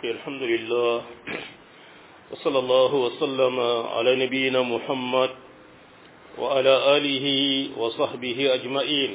الحمد لله وصلى الله وسلم على نبينا محمد وعلى آله وصحبه أجمعين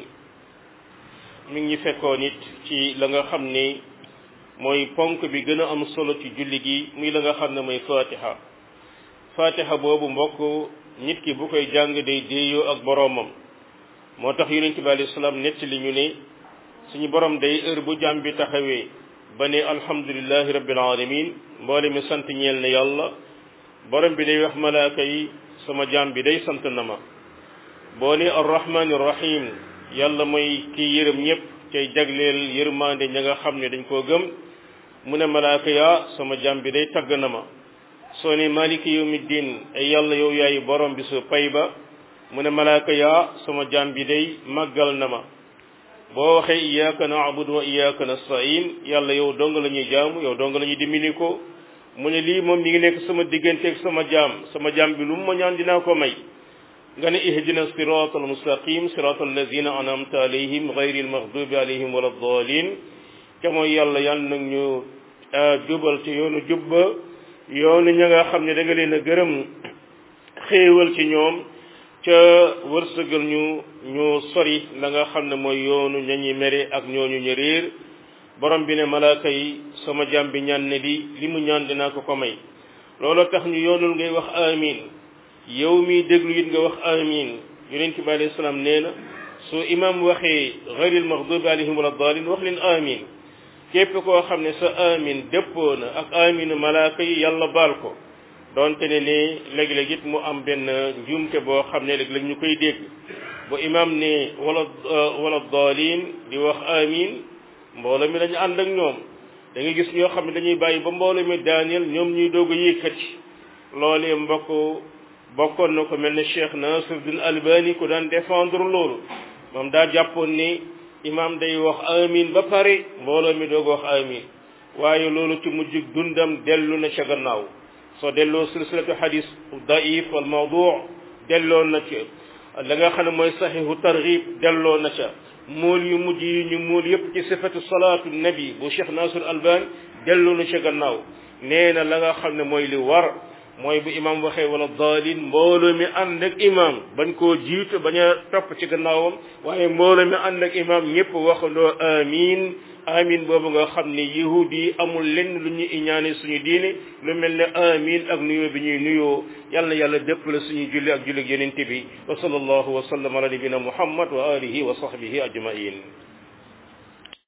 mi ngi fekkoon it ci la nga xam ne mooy ponk bi gën a am solo ci julli gi muy la nga xam ne mooy fatiha fatiha boobu mbokk nit ki bu koy jàng day déeyoo ak boroomam moo tax yonent bi alayhi salaam nett li ñu ne suñu borom day heure bu jàmm bi taxawee ba ne alhamdulillahi rabbil alamin mboole mi sant ñeel ne yàlla borom bi day wax malaaka yi sama jàmm bi day sant na ma boo ne arrahmani rahim yàlla mooy kii yërëm ñëpp cay jagleel yërmande ña nga xam ne dañ koo gëm mu ne malaaka yaa sama jàmm bi day tagg na ma soo ne maliki yawmiddin ay yàlla yow yaay borom bi su pay ba mu ne malaaka yaa sama jàmm bi day màggal na ma boo waxee iyyaka na'budu wa iyyaka nasta'in yàlla yow dong la ñuy jaamu yow dong la ñuy dimbali ko mu ne lii moom mi ngi nekk sama digganteeg sama jaam sama jaam bi lu mu ma ñaan dinaa ko may nga ne ihdina sirata almustaqim sirata allazina an'amta alayhim ghayril maghdubi alayhim wala ddallin te mooy yàlla yàlla nag ñu jubal ci yoonu jubba yoonu ña nga xam ne da nga leen a gërëm xéewal ci ñoom ca wërsëgal ñu ñu sori la nga xam ne mooy yoonu ñañi mere ak ñooñu ñu réer borom bi ne malaaka yi sama jàmm bi ñaan ne di li mu ñaan dinaa ko ko may loolu tax ñu yoonul ngay wax amin yow mi déglu it nga wax amin yonent bi alayhi salaam nee na su imam waxee ghayril maghdubi alayhim wala dalin wax leen amin képp koo xam ne sa amin dëppoo na ak aminu malaaka yi yàlla baal ko donte ne ne léeg-léeg it mu am benn njuumte boo xam ne léeg-léeg ñu koy dégg bu imam ne wala wala dalin di wax amin mbooloo mi dañu ànd ak ñoom da nga gis ñoo xam ne dañuy bàyyi ba mbooloo mi daaneel ñoom ñuy doog a yëkkati loolee mbokk bokkoon na ko mel ne Cheikh Nasiruddin Albani ku daan défendre loolu moom daa jàppoon ni imam day wax amin ba pare mbooloo mi doog wax amin waaye loolu ci mujj dundam dellu na ca gannaaw soo delloo silsilatu hadis daif wal mawdu delloo na ca la nga xam ne mooy saxihu targhib delloo na ca mool yu mujj yi ñu mool yépp ci sifatu salaatu nabi bu Cheikh Nasir Albani delloo na ca gannaaw nee na la nga xam ne mooy li war mooy bu imam waxee wala daalin mbooloo mi ànd ak imam bañ koo jiitu bañ a topp ci gannaawam waaye mbooloo mi ànd ak imam ñëpp waxandoo amin amin boobu nga xam ne yahud yi amul lenn lu ñu iñaane suñu diine lu mel ne amin ak nuyoo bi ñuy nuyoo yàlla yàlla dëppale suñu julli ak julli ak yenente bi wa sallallahu wa sallam ala nabina muhammad wa alihi wa sahbihi ajmain